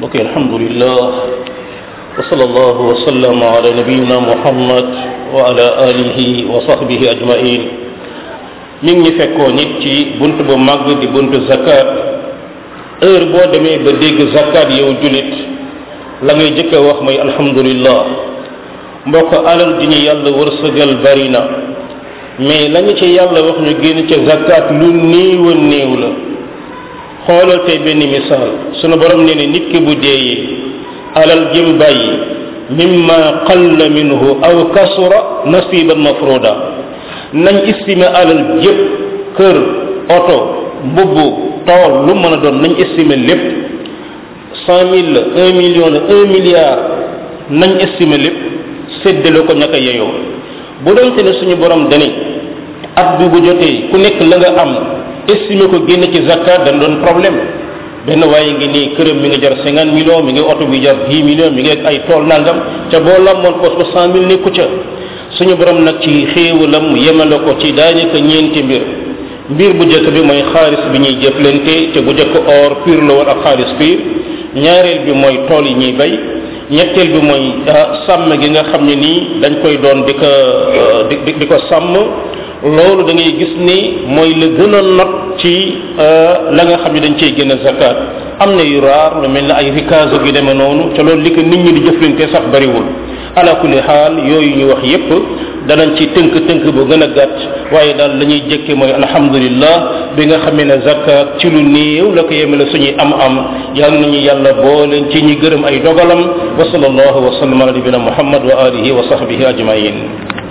mbokk alhamdulillah wa sallallahu wa sallam ala nabiyina muhammad wa ala alihi wa sahbihi ajmain mi ngi ñu fekkoon nit ci bunt bu màgg di buntu zakat heure boo demee ba dégg zakat yow julit la ngay jëkk a wax mooy alhamdulillah mbokk alal di ñu yàlla wërsëgal bari na mais lañu ci yàlla wax ñu génn ca zakat lu néew a néew la xoolal tey benn misaal sunu borom nee ne nit ki bu deeyee alal jëm bàyyi mimma qalla minhu aw kasura nasiban mafruda nañ estimé alal jëpp kër oto mbubb tool lu mën a doon nañ estimé lépp cent mille la un million la un milliard nañ estimé lépp séddale ko ñaka yeyoo bu doonte ne suñu borom dani at bi bu jotee ku nekk la nga am estimé ko génn ci zakat dañ doon problème benn waaye ngi nii këram mi ngi jar cinquante millions mi ngi oto bi jar dix millions mi ngi ay tool nangam ca boo lamboon poos ba cent mille nekku ca suñu borom nag ci xéewalam yemale ko ci daanaka ñeenti mbir mbir bu njëkk bi mooy xaalis bi ñuy jëflante te bu njëkk or pur la woon ak xaalis pur ñaareel bi mooy tool yi ñuy bay ñetteel bi mooy sàmm gi nga xam ne nii dañ koy doon di ko di di ko sàmm loolu da ngay gis ni mooy la gën a not ci la nga xam ne dañ cey gën a zakat am na yu raar lu mel ne ay rikaaso gi demee noonu te loolu li ko nit ñi di jëflante sax bariwul ala kulli xaal yooyu ñu wax yépp danañ ci tënk tënk bu gën a gàtt waaye daal la ñuy jëkke mooy alhamdulillah bi nga xamee ne zakat ci lu néew la ko yemale suñuy am am yal nañu yàlla booleen ci ñi gërëm ay dogalam wa sallallahu wa sallam ala nabina muhammad wa alihi wa sahbihi ajmain